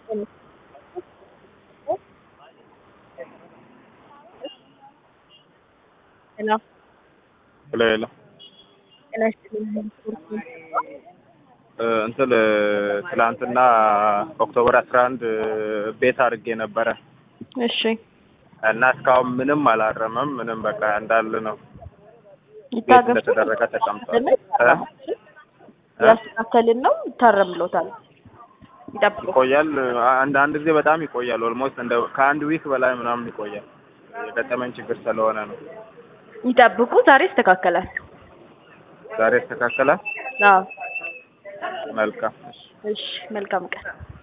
ሄሎ ሄሎ ሄሎ ጤና ይስጥልኝ። እንትን ትላንትና ኦክቶበር አስራ አንድ ቤት አድርጌ ነበረ እሺ እና እስካሁን ምንም አላረመም። ምንም በቃ እንዳለ ነው። ቤት ይታገሱ እንደተደረገ ተቀምጧል። ያስተካከልን ነው ይታረምሎታል። ይጠብቁ። ይቆያል። አንድ አንድ ጊዜ በጣም ይቆያል። ኦልሞስት እንደ ከአንድ ዊክ በላይ ምናምን ይቆያል። የገጠመኝ ችግር ስለሆነ ነው። ይጠብቁ። ዛሬ ይስተካከላል። ዛሬ ይስተካከላል። አዎ መልካም። እሺ፣ መልካም ቀን